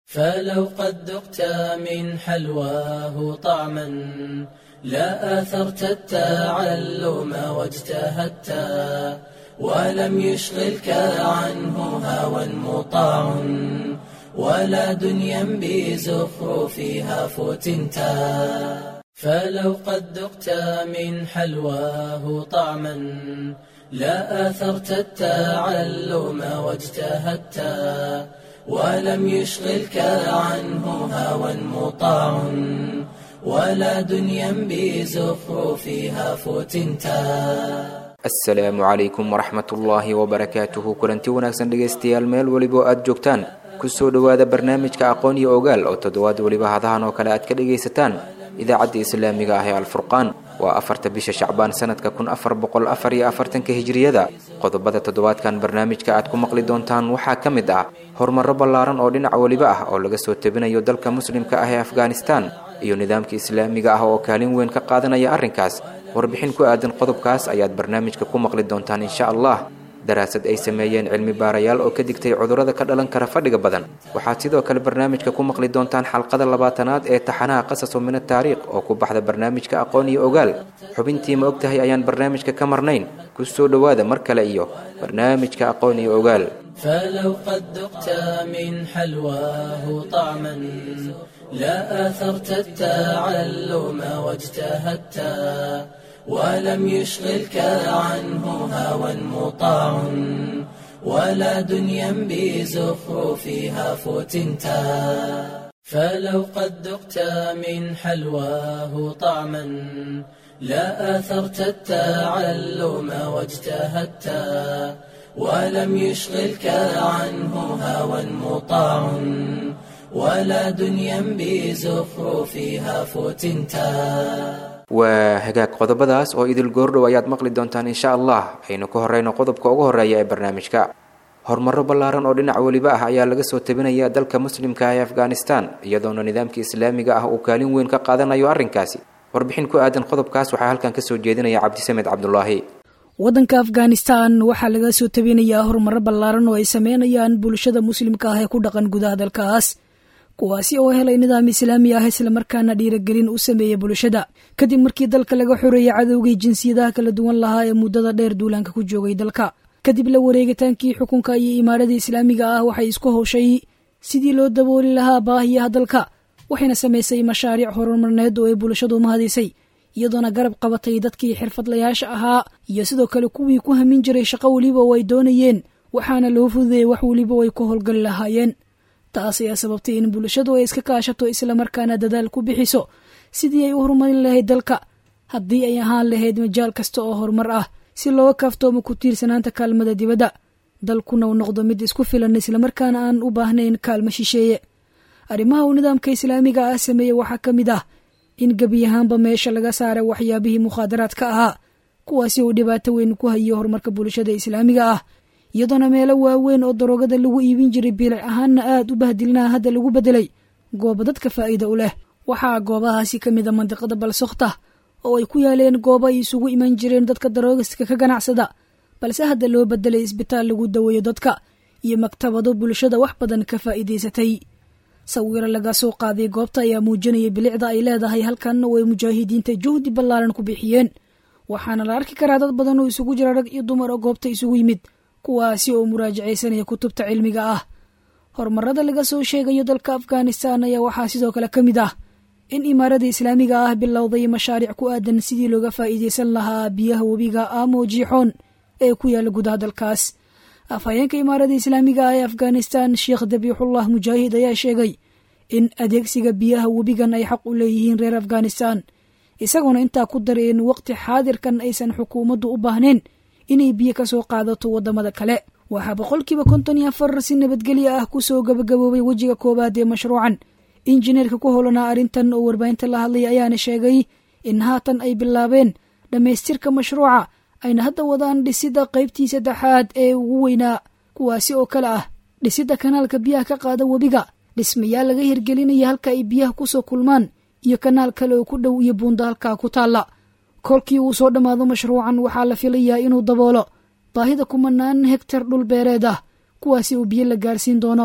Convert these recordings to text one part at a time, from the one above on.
فلو قد ذقت من حلواه طعما لا آثرت التعلم واجتهدت ولم يشغلك عنه هوى مطاع ولا دنيا بزخرفها فتنتا فلو قد ذقت من حلواه طعما لا آثرت التعلم واجتهدت ولم يشغلك عنه هوى مطاع ولا دنيا بزخرفها فتنتا asalaamu calaykum waraxmatullaahi wabarakaatuhu kulanti wanaagsan dhegaystayaal meel weliba aad joogtaan kusoo dhowaada barnaamijka aqoon iyo ogaal oo toddobaad weliba hadahan oo kale aad ka dhagaysataan idaacadda islaamiga ah ee alfurqaan waa afarta bisha shacbaan sanadka kun afar boqol afar iyo afartanka hijriyada qodobada toddobaadkan barnaamijka aad ku maqli doontaan waxaa ka mid ah horumarro ballaaran oo dhinac weliba ah oo laga soo tabinayo dalka muslimka ah ee afghanistan iyo nidaamka islaamiga ah oo kaalin weyn ka qaadanaya arrinkaas warbixin ku aadan qodobkaas ayaad barnaamijka ku maqli doontaan insha allah daraasad ay sameeyeen cilmi baarayaal oo ka digtay cudurrada ka dhalan kara fadhiga badan waxaad sidoo kale barnaamijka ku maqli doontaan xalqada labaatanaad ee taxanaha qasaso min ataariikh oo ku baxda barnaamijka aqoon iyo ogaal xubintii ma og tahay ayaan barnaamijka ka marnayn ku soo dhowaada mar kale iyo barnaamijka aqoon iyo ogaal فلو قد ذقت من حلواه طعما لا آثرت التعلم واجتهدت ولم يشغلك عنه هوى مطاع ولا دنيا بزخرفها فتنتا فلو قد ذقت من حلواه طعما لا آثرت التعلم واجتهدت ولم يشغلك عنه هوى مطاع ولا دنيا بزخرفها فتنتا waa hagaag qodobadaas oo idil goordhow ayaad maqli doontaan insha allah aynu ka horeyno qodobka ugu horeeya ee barnaamijka horumarro ballaaran oo dhinac weliba ah ayaa laga soo tabinaya dalka muslimka ah ee afghanistan iyadoona nidaamka islaamiga ah uu kaalin weyn ka qaadanayo arrinkaasi warbixin ku aadan qodobkaas waxaa halkan kasoo jeedinaya cabdisamed cabdulaahi waddanka afghanistan waxaa laga soo tabinayaa horumarro ballaaran oo ay sameynayaan bulshada muslimka ah ee ku dhaqan gudaha dalkaas kuwaasi oo helay nidaam islaami ah islamarkaana dhiiragelin u sameeya bulshada kadib markii dalka laga xoreeyey cadowgii jinsiyadaha kala duwan lahaa ee muddada dheer duulaanka ku joogay dalka kadib la wareegitaankii xukunka iyo imaarada islaamiga ah waxay isku howshay sidii loo dabooli lahaa baahiyaha dalka waxayna samaysay mashaariic horumarneed oo ay bulshadu mahadisay iyadoona garab qabatay dadkii xirfadlayaasha ahaa iyo sidoo kale kuwii ku hamin jiray shaqo weliba oo ay doonayeen waxaana loo fududeeyey wax weliba oo ay ku howlgali lahaayeen taas ayaa sababtay in bulshadu ay iska kaashato islamarkaana dadaal ku bixiso sidii ay u horumarin lahayd dalka haddii ay ahaan lahayd majaal kasta oo horumar ah si looga kaaftoomo ku tiirsanaanta kaalmada dibadda dalkuna uu noqdo mid isku filan islamarkaana aan u baahnayn kaalmo shisheeye arrimaha uu nidaamka islaamiga ah sameeyey waxaa ka mid ah in gebi ahaanba meesha laga saaray waxyaabihii mukhaadaraadka ahaa kuwaasi uu dhibaato weyn ku hayo horumarka bulshada islaamiga ah iyadoona meelo waaweyn oo daroogada lagu iibin jiray bilic ahaanna aad u bahdilnaa hadda lagu bedelay goobo dadka faa'iida u leh waxaa goobahaasi ka mid a mandiqada balsokhta oo ay ku yaaleen goobo ay isugu iman jireen dadka daroogiska ka ganacsada balse hadda loo bedelay isbitaal lagu daweeyo dadka iyo maktabado bulshada wax badan ka faa'iidaysatay sawiro laga soo qaaday goobta ayaa muujinaya bilicda ay leedahay halkanna oo ay mujaahidiinta juhdi ballaaran ku bixiyeen waxaana la arki karaa dad badan oo isugu jira rag iyo dumar oo goobta isugu yimid kuwaasi oo muraajacaysanaya kutubta cilmiga ah horumarada laga soo sheegayo dalka afghanistan ayaa waxaa sidoo kale ka mid ah in imaarada islaamiga ah bilowday mashaariic ku aadan sidii looga faa'iidaysan lahaa biyaha webiga amo jiixoon ee ku yaala gudaha dalkaas afhayeenka imaarada islaamiga ah ee afghanistan sheekh dabiixullah mujaahid ayaa sheegay in adeegsiga biyaha webigan ay xaq u leeyihiin reer afghanistan isagoona intaa ku daray in waqti xaadirkan aysan xukuumaddu u baahnayn inay biyo ka soo qaadato waddamada kale waxaa boqolkiiba konton iyo afar si nabadgelyo ah kusoo gabagaboobay wejiga koowaad ee mashruucan injineerka ku howlanaa arrintan oo warbaahinta la hadlay ayaana sheegay in haatan ay bilaabeen dhammaystirka mashruuca ayna hadda wadaan dhisidda qaybtii saddexaad ee ugu weynaa kuwaasi oo kale ah dhisidda kanaalka biyaha ka qaada webiga dhismayaal laga hirgelinaya halka ay biyaha kusoo kulmaan iyo kanaal kale oo ku dhow iyo buunda halkaa ku taalla kolkii uu soo dhammaado mashruucan waxaa la filayaa inuu daboolo baahida kumanaan hegtar dhul beereed ah kuwaasi uu biyo la gaarsiin doono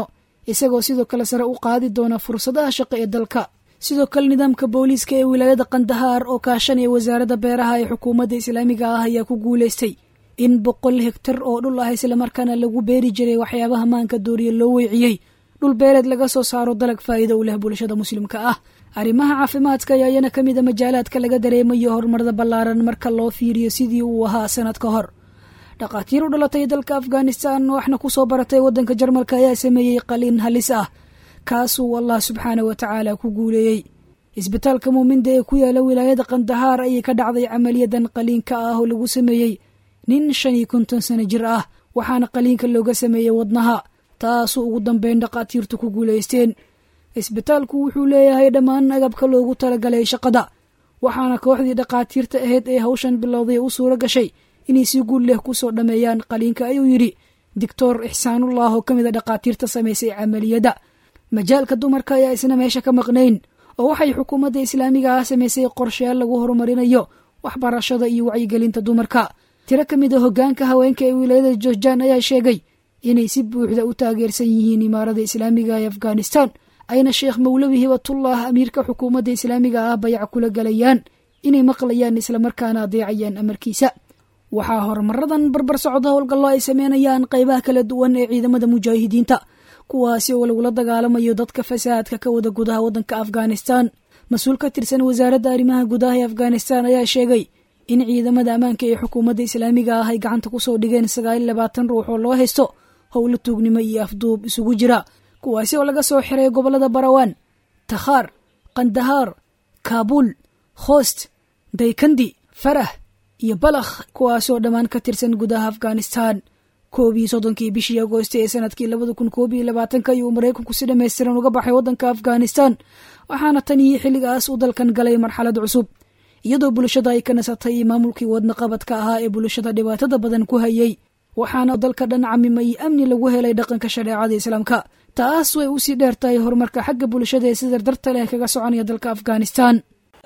isagoo sidoo kale sare u qaadi doona fursadaha shaqo ee dalka sidoo kale nidaamka booliiska ee wilaayada kandahaar oo kaashanaya wasaaradda beeraha ee xukuumadda islaamiga ah ayaa ku guulaystay in boqol hegtar oo dhul ah islamarkaana lagu beeri jiray waxyaabaha maanka dooriya loo weeciyey dhul beereed laga soo saaro dalag faa'iido u leh bulshada muslimka ah arrimaha caafimaadka ayaa iyana ka mid a majaalaadka laga dareemayo horumarada ballaaran marka loo fiiriyo sidii uu ahaa sanad ka hor dhakhaatiir u dhalatay dalka afghanistan waxna ku soo baratay waddanka jarmalka ayaa sameeyey qaliin halis ah kaasuu allah subxaana wa tacaala ku guuleeyey isbitaalka muuminda ee ku yaala wilaayada kandahaar ayay ka dhacday camaliyadan qaliinka ah oo lagu sameeyey nin shan iyo konton sano jir ah waxaana qaliinka looga sameeyey wadnaha taasuu ugu dambeyn dhakhaatiirtu ku guulaysteen isbitaalku wuxuu leeyahay dhammaan agabka loogu talagalay shaqada waxaana kooxdii dhakhaatiirta ahayd ee hawshan bilowday u suuro gashay inay si guul leh kusoo dhammeeyaan qaliinka ayuu yidhi doctor ixsaanullah oo ka mid a dhakhaatiirta samaysay camaliyadda majaalka dumarka ayaa isna meesha ka maqnayn oo waxay xukuumadda islaamiga ah samaysay qorsheyaal lagu horumarinayo waxbarashada iyo wacyigelinta dumarka tiro ka mid a hoggaanka haweenka ee wilaayada joorjaan ayaa sheegay inay si buuxda u taageersan yihiin imaarada islaamiga ee afghanistan ayna sheekh mawlawi hibatullah amiirka xukuumadda islaamiga ah bayac kula galayaan inay maqlayaan islamarkaana adeecayaan amarkiisa waxaa horumaradan barbar socda howlgallo ay sameynayaan qaybaha kala duwan ee ciidamada mujaahidiinta kuwaasi oo lagula dagaalamayo dadka fasaadka ka wada gudaha waddanka afghanistan mas-uul ka tirsan wasaaradda arrimaha gudaha ee afghanistan ayaa sheegay in ciidamada ammaanka ee xukuumadda islaamiga ah ay gacanta kusoo dhigeen sagaal iyo labaatan ruux oo loo haysto howlo tuugnimo iyo afduub isugu jira kuwaasi oo laga soo xiray gobollada barawaan takhaar kandahaar kaabuul khoost daykandi farah iyo balakh kuwaasoo dhammaan ka tirsan gudaha afghanistan koob iyo soddonkii bishii agoosti ee sanadkii labada kun koob iyo labaatanka ayuu maraykanku si dhammaystiran uga baxay waddanka afghanistan waxaana tan iyo xilligaas uu dalkan galay marxalad cusub iyadoo bulshada ay ka nasatay maamulkii wadnaqabadka ahaa ee bulshada dhibaatada badan ku hayay waxaana dalka dhan camimay amni lagu helay dhaqanka shareecada islaamka taas way usii dheer tahay horumarka xagga bulshada ee si dardarta leh kaga soconaya dalka afghanistan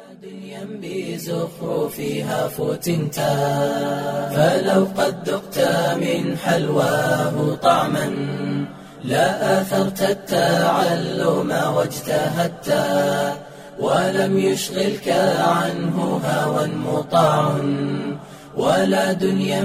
بزخرفها فتنتا فلو قد ذقت من حلواه طعما لا آثرت التعلم واجتهدت ولم يشغلك عنه هوى مطاع ولا دنيا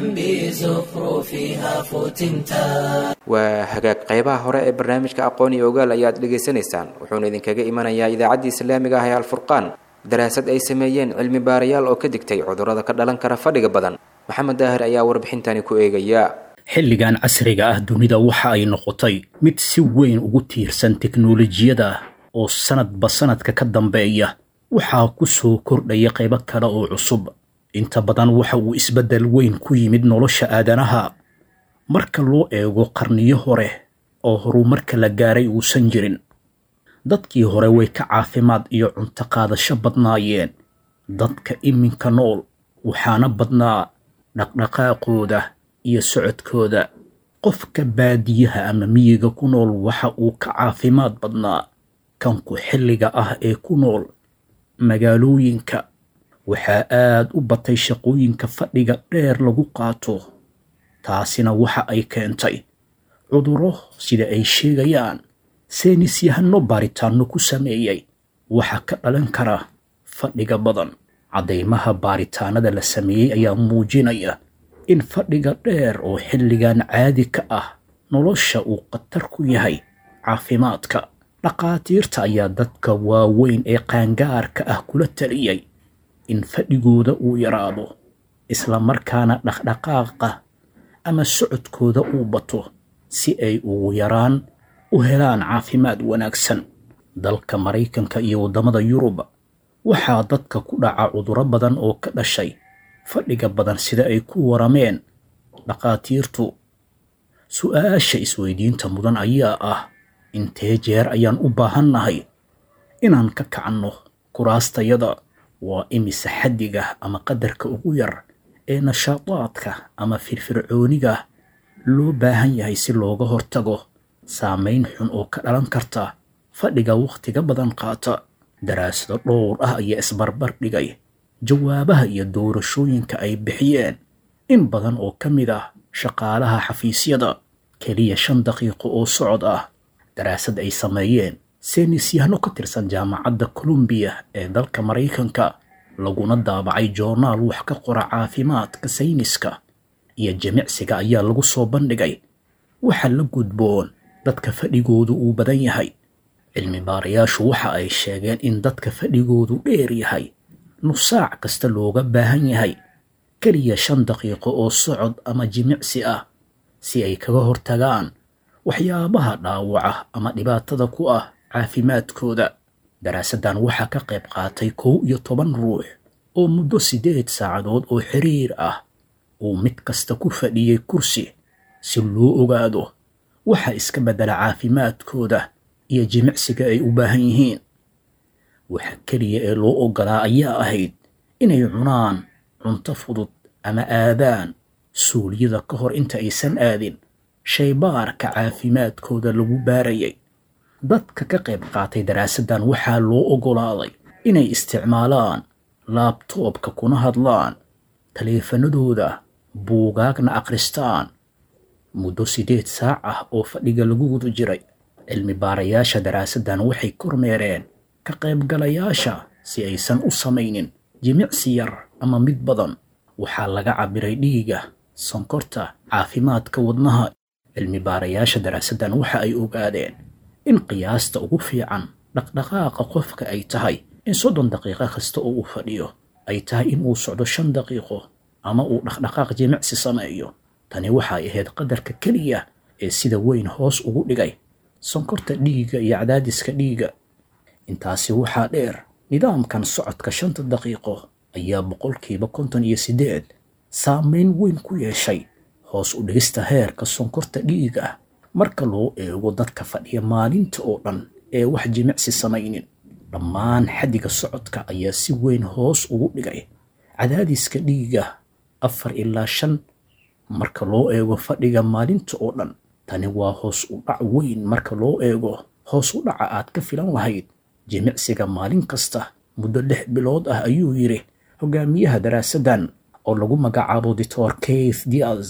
بزخرفها فتنتا waa hagaag qaybaha hore ee barnaamijka aqoon iyo ogaal ayaad dhegaysanaysaan wuxuuna idinkaga imanayaa idaacaddii islaamiga ah ee alfurqaan daraasad ay sameeyeen cilmi baarayaal oo ka digtay cudurrada ka dhalan kara fadhiga badan maxamed daahir ayaa warbixintani ku eegaya xilligan casriga ah dunida waxa ay noqotay mid si weyn ugu tiirsan teknolojiyada oo sanadba sanadka ka dambeeya waxaa ku soo kordhaya qaybo kale oo cusub inta badan waxa uu isbeddel weyn ku yimid nolosha aadanaha marka loo eego qarniyo hore oo horumarka la gaaray uusan jirin dadkii hore way ka caafimaad iyo cunto qaadasho badnaayeen dadka iminka nool waxaana badnaa dhaqdhaqaaqooda iyo socodkooda qofka baadiyaha ama miyiga ku nool waxa uu ka caafimaad badnaa kanku xilliga ah ee ku nool magaalooyinka waxaa aad u batay shaqooyinka fadhiga dheer lagu qaato taasina waxa ay keentay cudurro sida ay sheegayaan seynis yahano baaritaanno ku sameeyey waxaa ka dhalan kara fadhiga badan caddaymaha baaritaanada la sameeyey ayaa muujinaya in fadhiga dheer oo xilligan caadi ka ah nolosha uu khatar ku yahay caafimaadka dhakhaatiirta ayaa dadka waaweyn ee qaangaarka ah kula taliyey in fadhigooda uu yaraado isla markaana dhaqdhaqaaqa ama socodkooda uu bato si ay ugu yaraan u helaan caafimaad wanaagsan dalka maraykanka iyo waddamada yurub waxaa dadka ku dhaca cudurro badan oo ka dhashay fadhiga badan sida ay ku warameen dhakhaatiirtu su-aasha isweydiinta mudan ayaa ah intee jeer ayaan u baahannahay inaan ka kacanno kuraastayada waa imise xaddiga ama qadarka ugu yar ee nashaadaadka ama firfircooniga loo baahan yahay si looga hortago saamayn xun oo ka dhalan karta fadhiga wakhtiga badan qaata daraasado dhowr ah ayaa isbarbar dhigay jawaabaha iyo doorashooyinka ay bixiyeen in badan oo ka mid ah shaqaalaha xafiisyada keliya shan daqiiqo oo socod ah daraasad ay sameeyeen seynisyahano ka tirsan jaamacadda colombiya ee dalka maraykanka laguna daabacay joornaal wax ka qora caafimaadka sayniska iyo jimicsiga ayaa lagu soo bandhigay waxa la gudboon dadka fadhigoodu uu badan yahay cilmi baarayaashu waxa ay sheegeen in dadka fadhigoodu dheer yahay nusaac kasta looga baahan yahay keliya shan daqiiqo oo socod ama jimicsi ah si ay kaga hortagaan waxyaabaha dhaawaca ama dhibaatada ku ah caafimaadkooda daraasaddan waxaa ka qayb qaatay kow iyo toban ruux oo muddo siddeed saacadood oo xiriir ah uu mid kasta ku fadhiyey kursi si loo ogaado waxa iska beddela caafimaadkooda iyo jimicsiga ay u baahan yihiin waxa keliya ee loo oggolaa ayaa ahayd inay cunaan cunto fudud ama aadaan suuliyada ka hor inta aysan aadin shaybaarka caafimaadkooda lagu baarayay dadka ka qayb qaatay daraasaddan waxaa loo oggolaaday inay isticmaalaan laabtoobka kuna hadlaan taleefanadooda buugaagna akhristaan muddo siddeed saac ah oo fadhiga lagu guda jiray cilmi baarayaasha daraasaddan waxay kormeereen ka qaybgalayaasha si aysan u samaynin jimicsi yar ama mid badan waxaa laga cabbiray dhiiga sonkorta caafimaadka wadnaha cilmi baarayaasha daraasaddan waxa ay ogaadeen in qiyaasta ugu fiican dhaqdhaqaaqa qofka ay tahay in soddon daqiiqo kasta oo uu fadhiyo ay tahay in uu socdo shan daqiiqo ama uu dhaqdhaqaaq jimicsi sameeyo tani waxay ahayd qadarka keliya ee sida weyn hoos ugu dhigay sonkorta dhiigga iyo cadaadiska dhiigga intaasi waxaa dheer nidaamkan socodka shanta daqiiqo ayaa boqolkiiba konton iyo siddeed saameyn weyn ku yeeshay hoos u dhigista heerka sonkorta dhiiga marka loo eego dadka fadhiya maalinta oo dhan ee wax jimicsi samaynin dhammaan xaddiga socodka ayaa si weyn hoos ugu dhigay cadaadiska dhiiga afar ilaa shan marka loo eego fadhiga maalinta oo dhan tani waa hoos u dhac weyn marka loo eego hoos u dhaca aad ka filan lahayd jimicsiga maalin kasta muddo lix bilood ah ayuu yidhi hogaamiyaha daraasaddan oo lagu magacaabo dictor keith diaz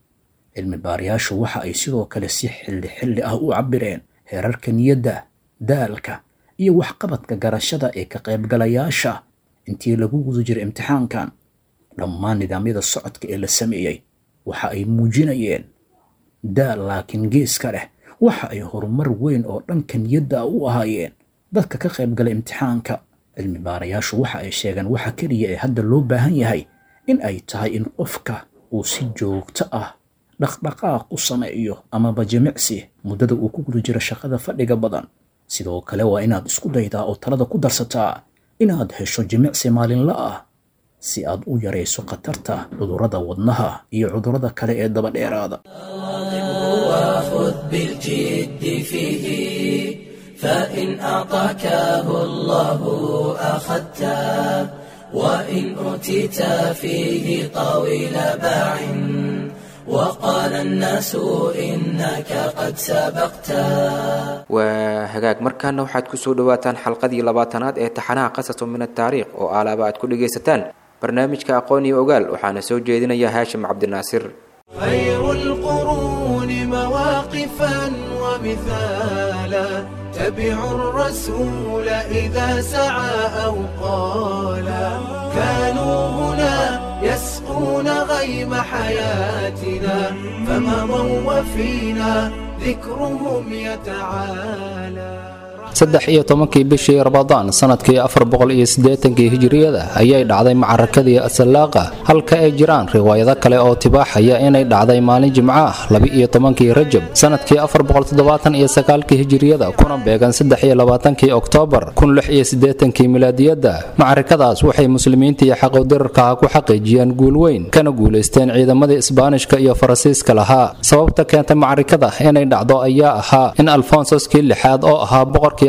cilmi baarayaashu waxa ay sidoo kale si xilli xilli ah u cabbireen heerarka niyadda daalka iyo waxqabadka garashada ee ka qaybgalayaasha intii lagu guda jiray imtixaankan dhammaan nidaamyada socodka ee la sameeyey waxa ay muujinayeen daal laakiin geeska leh waxa ay horumar weyn oo dhanka niyadda u ahaayeen dadka ka qaybgala imtixaanka cilmi baarayaashu waxa ay sheegeen waxa keliya ee hadda loo baahan yahay in ay tahay in qofka uu si joogto ah dhaqdhaqaaq u sameeyo amaba jimicsi muddada uu ku guda jiro shaqada fadhiga badan sidoo kale waa inaad isku daydaa oo talada ku darsataa inaad hesho jimicsi maalinla ah si aad u yarayso khatarta cudurrada wadnaha iyo cudurrada kale ee daba dheeraada وخذ بالجد فيه فإن أعطاكه الله أخذته وإن أوتيت فيه طويل باع وقال الناس إنك قد سبقته waa hagaag markaana waxaad ku soo dhowaataan xalqadii labaatanaad ee taxanaha qasaso min ataariikh oo aalaaba aad ku dhegaysataan barnaamijka aqoon iyo ogaal waxaana soo jeedinaya haashim cabdinaasir خير القرون مواقفا ومثالا تبع الرسول إذا سعى أو قالا كانوا هنا يسقون غيم حياتنا فمضوا وفينا ذكرهم يتعالى saddex iyo tobankii bishii rabadaan sanadkii afar boqol iyo siddeetankii hijiriyada ayay dhacday macarakadii asalaaqa halka ay jiraan riwaayado kale oo tibaaxaya inay dhacday maalin jimco ah laba-iyo tobankii rajab sanadkii afar boqol toddobaatan iyo sagaalkii hijiriyada kuna beegan saddex iyo labaatankii oktoobar kun lix iyo siddeetankii milaadiyadda macarakadaas waxay muslimiinta iyo xaqodirarkaha ku xaqiijiyeen guul weyn kana guulaysteen ciidamadii isbaanishka iyo faransiiska lahaa sababta keentay macarikada inay dhacdo ayaa ahaa in alfonsoskii lixaad oo ahaa boqorkii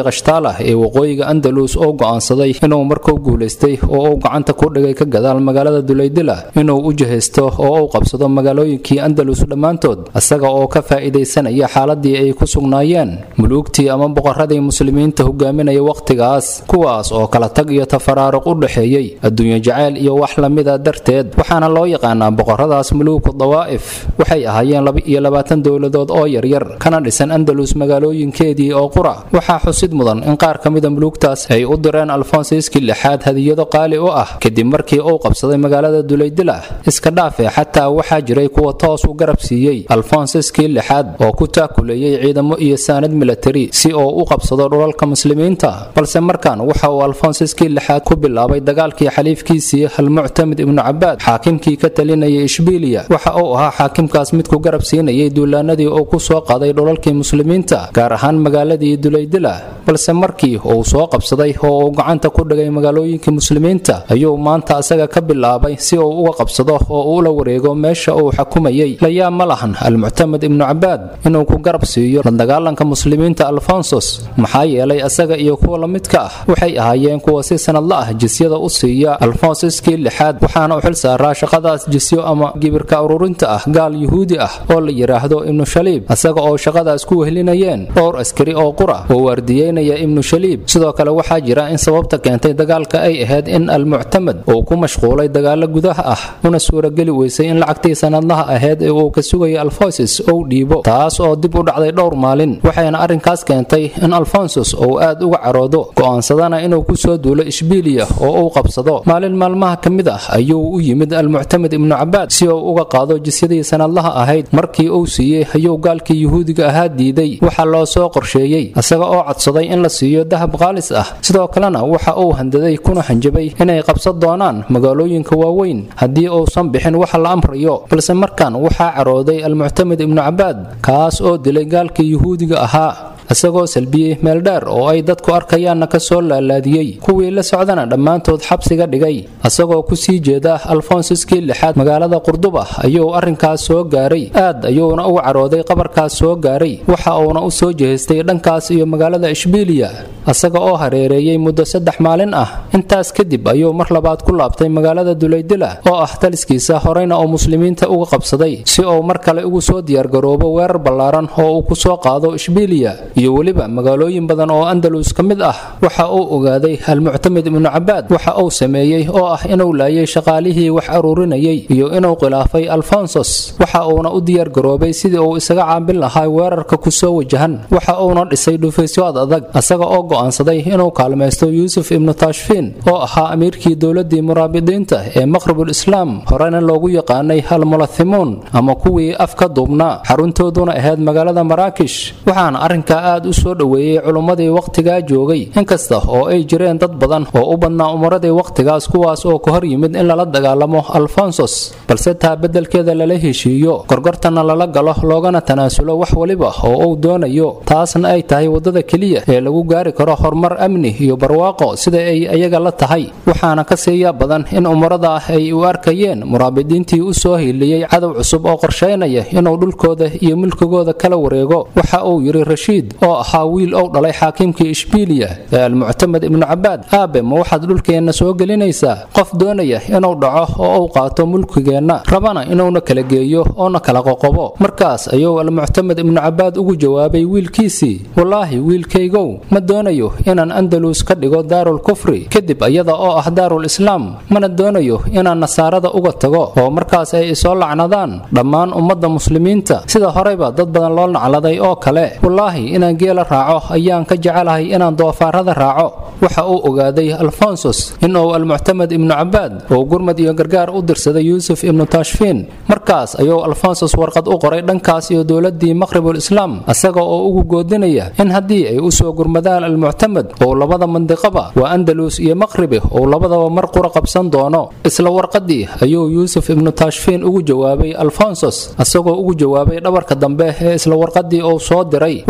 kashtaala ee waqooyiga andalus oo go'aansaday inuu markuu guulaystay oo uu gacanta ku dhigay ka gadaal magaalada dulaydila inuu u jihaysto oo uu qabsado magaalooyinkii andalus dhammaantood isaga oo ka faa'iidaysanaya xaaladii ay ku sugnaayeen muluugtii ama boqoradii muslimiinta hogaaminaya wakhtigaas kuwaas oo kala tag iyo tafaraaruq u dhexeeyey adduunyo jacayl iyo wax lamida darteed waxaana loo yaqaanaa boqoradaas muluuku dawaa'if waxay ahaayeen laba-iyo labaatan dowladood oo yaryar kana dhisan andalus magaalooyinkeedii oo qura waxaa xusid mudan in qaar ka mida muluugtaas ay u direen alfonsiskii lixaad hadiyado qaali u ah kadib markii uu qabsaday magaalada dulaydila iska dhaafe xataa waxaa jiray kuwa toos u garab siiyey alfonsiskii lixaad oo ku taakuleeyey ciidamo iyo saanad milatari si uu u qabsado dhulalka muslimiinta balse markan waxa uu alfonsiskii lixaad ku bilaabay dagaalkii xaliifkiisii almuctamid ibnu cabaad xaakimkii ka talinayay ishbiiliya waxa uu ahaa xaakimkaas mid ku garab siinayay duulaanadii uu ku soo qaday dhulalkii muslimiinta gaar ahaan magaaladii dulaydila balse markii uu soo qabsaday oo uu gacanta ku dhigay magaalooyinkii muslimiinta ayuu maanta asaga ka bilaabay si uu uga qabsado oo uula wareego meesha uu xukumayay layaa ma lahan almuctamid ibnu cabaad inuu ku garab siiyo la dagaalanka muslimiinta alfonsos maxaa yeelay asaga iyo kuwa la midka ah waxay ahaayeen kuwa si sanadla ah jisyada u siiya alfonsiskii lixaad waxaana u xil saaraa shaqadaas jisyo ama gibirka ururinta ah gaal yuhuudi ah oo la yidhaahdo ibnu shaliib asaga oo shaqadaas ku wehlinayeen dhowr askari oo qura oo waardiyeynaya ibnu shaliib sidoo kale waxaa jira in sababta keentay dagaalka ay ahayd in almuctamad uu ku mashquulay dagaalo gudaha ah una suurageli weysay in lacagtii sanadlaha ahayd ee uu ka sugayay alfonsis ou dhiibo taas oo dib u dhacday dhowr maalin waxayna arrinkaas keentay in alfonsus uu aad uga caroodo go'aansadana inuu ku soo duulo ishbiiliya oo uu qabsado maalin maalmaha ka mid ah ayuu u yimid almuctamid ibnu cabaad si uu uga qaado jisyadii sanadlaha ahayd markii uu siiyey ayuu gaalkii yuhuudiga ahaa diiday waxa loo soo qorsheeyey isaga oo codsaday in la siiyo dahab qaalis ah sidoo kalena waxa uu handaday kuna hanjabay inay qabsan doonaan magaalooyinka waaweyn haddii uusan bixin waxa la amrayo balse markan waxaa carooday almuctamid ibnu cabaad kaas oo dilay gaalkii yuhuudiga ahaa isagoo salbiyey meel dheer oo ay dadku arkayaanna ka soo laalaadiyey kuwii la socdana dhammaantood xabsiga dhigay isagoo ku sii jeeda alfonsiskii lixaad magaalada qurduba ayuu arrinkaas soo gaaray aad ayuuna uga carooday qabarkaas soo gaaray waxa uuna u soo jehaystay dhankaas iyo magaalada ishbiiliya isaga oo hareereeyey muddo saddex maalin ah intaas kadib ayuu mar labaad ku laabtay magaalada dulaydila oo ah taliskiisa horeyna oo muslimiinta uga qabsaday si uu mar kale ugu soo diyaargaroobo weerar ballaaran oo uu ku soo qaado ishbiiliya iyo weliba magaalooyin badan oo andalus ka mid ah waxa uu ogaaday almuctamid ibnu cabaad waxa uu sameeyey oo ah inuu laayay shaqaalihii wax aruurinayay iyo inuu khilaafay alfonsos waxa uuna u diyaargaroobay sidii uu isaga caabin lahaa weerarka ku soo wajahan waxa uuna dhisay dhufaysyo ad adag isaga oo go'aansaday inuu kaalmaysto yuusuf ibnu tashfiin oo ahaa amiirkii dowladii muraabidiinta ee maqribul islaam horena loogu yaqaanay almulathimuun ama kuwii af ka duubnaa xaruntooduna ahayd magaalada maraakish waxaana arrinka aad u soo dhoweeyey culummadii wakhtigaa joogay inkasta oo ay jireen dad badan oo u badnaa umaradii wakhtigaas kuwaas oo ka hor yimid in lala dagaalamo alfonsos balse taa beddelkeeda lala heshiiyo gorgortana lala galo loogana tanaasulo wax weliba oo uu doonayo taasna ay tahay waddada keliya ee lagu gaari karo horumar amni iyo barwaaqo sida ay ayaga la tahay waxaana ka siiya badan in umarada ah ay u arkayeen muraabidiintii u soo hiiliyey cadow cusub oo qorshaynaya inuu dhulkooda iyo mulkigooda kala wareego waxa uu yidhi rashiid oo ahaa wiil ou dhalay xaakimkii ishbiiliya ee almuctamad ibnu cabaad aabe ma waxaad dhulkeenna soo gelinaysaa qof doonaya inuu dhaco oo uu qaato mulkigeenna rabana inuuna kala geeyo oona kala qoqobo markaas ayuu almuctamad ibnu cabaad ugu jawaabay wiilkiisii wallaahi wiilkaygow ma doonayo inaan andalus ka dhigo daarul kufri kadib iyada oo ah daarul islaam mana doonayo inaan nasaarada uga tago oo markaas ay isoo lacnadaan dhammaan ummadda muslimiinta sida horeyba dad badan loo nacladay oo kale wallaahi inaan geela raaco ayaan ka jecelahay inaan doofaarada raaco waxa uu ogaaday alfonsos inuu almuctamad ibnu cabaad oo gurmad iyo gargaar u dirsaday yuusuf ibnu tashfiin markaas ayuu alfonsos warqad u qoray dhankaas iyo dowladii maqribul islaam isaga oo ugu goodinaya in haddii ay usoo gurmadaan almuctamad oo labada mandiqaba waa andalus iyo maqribi oo labadaba mar qura qabsan doono isla warqadii ayuu yuusuf ibnu tashfiin ugu jawaabay alfonsos isagoo ugu jawaabay dhabarka dambe ee isla warqadii uu soo diray waxa uuna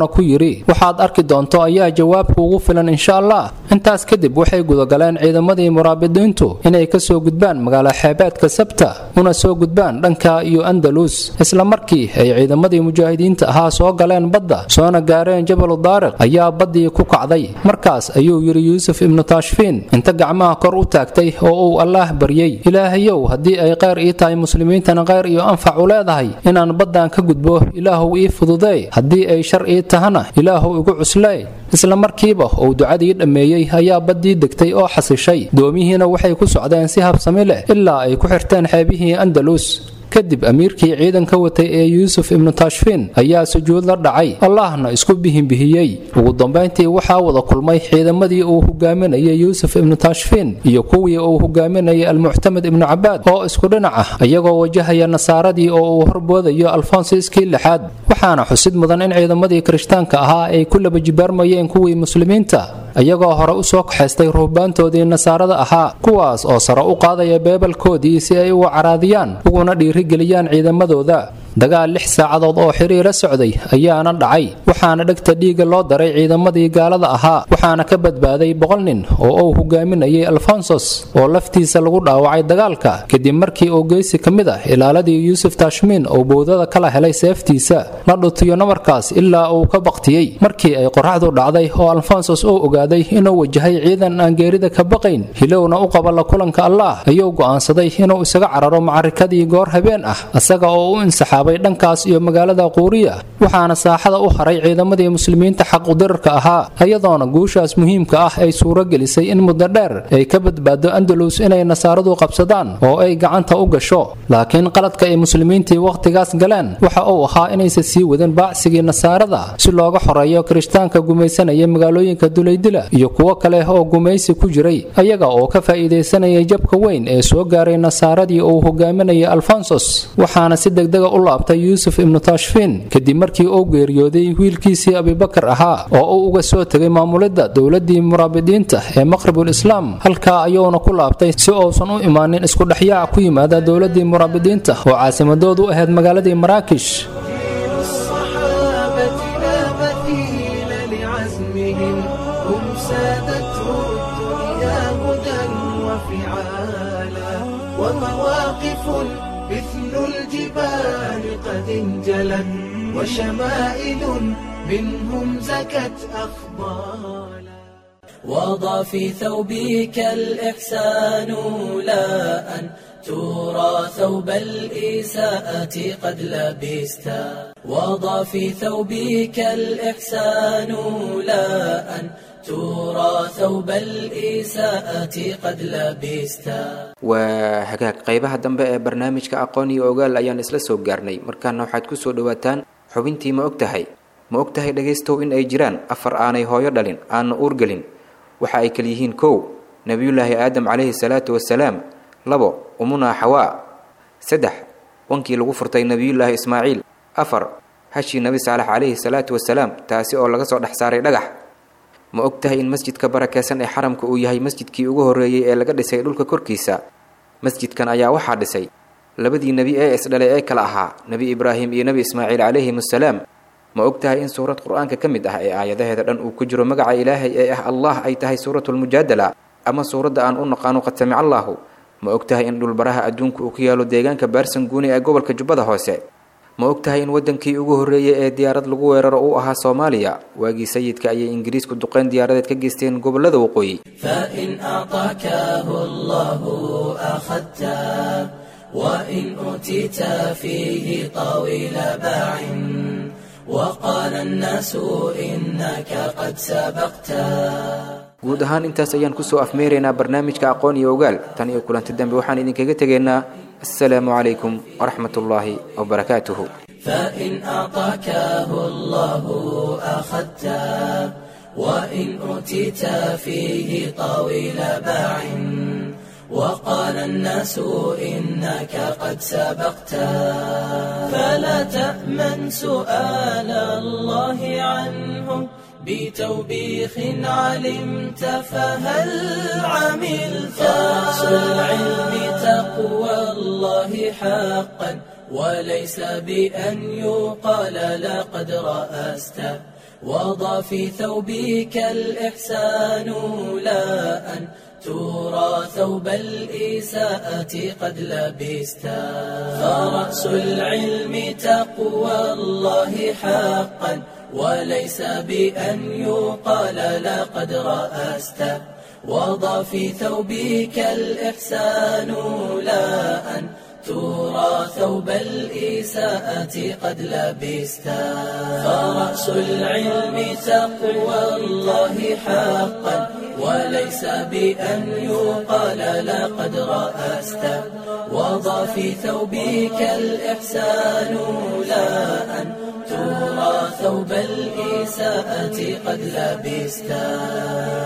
wuxuuna ku yidhi waxaad arki doonto ayaa jawaabku ugu filan insha allah intaas kadib waxay gudagaleen ciidamadii muraabidiintu inay ka soo gudbaan magaalo xeebeedka sabta una soo gudbaan dhanka iyo andalus isla markii ay ciidamadii mujaahidiinta ahaa soo galeen badda soona gaareen jabalu daariq ayaa baddii ku kacday markaas ayuu yidhi yuusuf ibnu taashfiin inta gacmaha kor u taagtay oo uu allaah baryey ilaahayow haddii ay qayr ii tahay muslimiintana qayr iyo anfac u leedahay inaan baddan ka gudbo ilaahuw ii fududee haddii ay shar ii tahana ilaahuw igu cuslee isla markiiba uu ducadii dhammeeyey ayaa baddii degtay oo xasishay doomihiina waxay ku socdeen si habsami leh ilaa ay ku xirteen xeebihii andalus kadib amiirkii ciidanka watay ee yuusuf ibnu taashfiin ayaa sujuud la dhacay allahna isku bihinbihiyey ugu dambayntii waxaa wada kulmay ciidamadii uu hogaaminayay yuusuf ibnu taashfiin iyo kuwii uu hogaaminayay almuctamed ibnu cabaad oo isku dhinac ah iyagoo wajahaya nasaaradii oo uu horboodayo alfonsiskii lixaad waxaana xusid mudan in ciidamadii kirishtaanka ahaa ay ku laba jibaarmayeen kuwii muslimiinta iyagoo hore u soo kaxaystay ruhbaantoodii nasaarada ahaa kuwaas oo sare u qaadaya beebalkoodii si ay uga caraadiyaan uguna dhiirigeliyaan ciidamadooda dagaal lix saacadood oo xiriira socday ayaana dhacay waxaana dhegta dhiiga loo daray ciidamadii gaalada ahaa waxaana ka badbaaday boqol nin oo uu hogaaminayay alfonsos oo laftiisa lagu dhaawacay dagaalka kadib markii uu geysi ka mid ah ilaaladii yuusuf taashmiin uu bowdada kala helay seeftiisa la dhutiyo namarkaas ilaa uu ka baktiyey markii ay qoraxdu dhacday oo alfonsos uu ogaaday inuu wajahay ciidan aan geerida ka baqayn hilowna u qaba la kulanka allaah ayuu go'aansaday inuu isaga cararo macarikadii goor habeen ah isaga oo u insaxaabay dhankaas iyo magaalada quuriya waxaana saaxada u haray ciidamadii muslimiinta xaqudirarka ahaa iyadoona guushaas muhiimka ah ay suuro gelisay in muddo dheer ay ka badbaado andalus inay nasaaradu qabsadaan oo ay gacanta u gasho laakiin qaladka ay muslimiintii wakhtigaas galeen waxa uu ahaa inaysan sii wadin baacsigii nasaarada si looga xoreeyo kirishtaanka gumaysanaya magaalooyinka dulaydila iyo kuwo kale oo gumaysi ku jiray ayaga oo ka faa'iidaysanayay jabka weyn ee soo gaaray nasaaradii uu hogaaminayay alfonsos waxaana si degdega u laabtay yuusuf ibnu taashfiin kadib markii uu geeriyooday wiilkiisii abibakar ahaa oo uu uga soo tegay maamulidda dowladdii muraabidiinta ee maqribul islaam halkaa ayuuna ku laabtay si uusan u imaanin iskudhexyaac ku yimaada dowladdii muraabidiinta oo caasimadoodu ahayd magaaladii maraakish الصحابة لا مثيل لعزمهم هم سادته الدنيا هدى وفعالا ومواقف مثل الجبال قد انجلت وشمائل منهم زكت أخبالا وضع في ثوبك الإحسان لا أن ترى ثوب الإساءة قد لبستا وضع في ثوبك الإحسان لا أن ترى ثوب الإساءة قد لبستا waa hagaag qaybaha dambe ee barnaamijka aqoon iyo ogaal ayaan isla soo gaarnay markaana waxaad ku soo dhowaataan xubintii ma og tahay ma og tahay dhegaystow in ay jiraan afar aanay hooyo dhalin aanna uurgelin waxa ay kala yihiin kow nebiyullaahi aadam calayhi salaatu wasalaam labo umunaa xawaa saddex wankii lagu furtay nebiyullaahi ismaaciil afar hashii nebi saalax calayhi salaatu wasalaam taasi oo laga soo dhex saaray dhagax ma og tahay in masjidka barakeysan ee xaramka uu yahay masjidkii ugu horreeyey ee laga dhisay dhulka korkiisa masjidkan ayaa waxaa dhisay labadii nebi ee isdhalay ee kala ahaa nebi ibraahim iyo nebi ismaaciil calayhim assalaam ma og tahay in suurad qur-aanka ka mid ah ee aayadaheeda dhan uu ku jiro magaca ilaahay ee ah allah ay tahay suuratulmujaadala ama suuradda aan u naqaano qad samic allaahu ma og tahay in dhulbaraha adduunka uu ku yaalo deegaanka baarsan guuni ee gobolka jubbada hoose ma og tahay in waddankii ugu horreeyey ee diyaarad lagu weeraro uu ahaa soomaaliya waagii sayidka ayay ingiriisku duqeyn diyaaradeed ka geysteen gobollada waqooyi فإن أعطاكه الله أخذته وإن أوتيت فيه طويل باع وقال الناس إنك قد سبقته guud ahaan intaas ayaan kusoo afmeeraynaa barnaamijka aqoon iyo ogaal tan iyo kulanti dambe waxaan idinkaga tegaynaa assalaamu calaykum waraxmat ullaahi wabarakaatuhu فإن أعطاكه الله أخذته وإن أوتيت فيه طويل باع وقال الناس إنك قد سبقته فلا تأمن سؤال الله عنه بتوبيخ علمت فهل عملت رأس العلم تقوى الله حقا وليس بأن يقال لقد رأست وضع في ثوبك الإحسان لا أن ترى ثوب الإساءة قد لبستا فرأس العلم تقوى الله حقا وليس بأن يقال لقد رأست وضع في ثوبك الإحسان لا أن ترى ثوب الإساءة قد لبستا فرأس العلم تقوى الله حقا وليس بأن يقال لقد رأست وضع في ثوبك الإحسان لا أن ترى ثوب الإساءة قد لبستا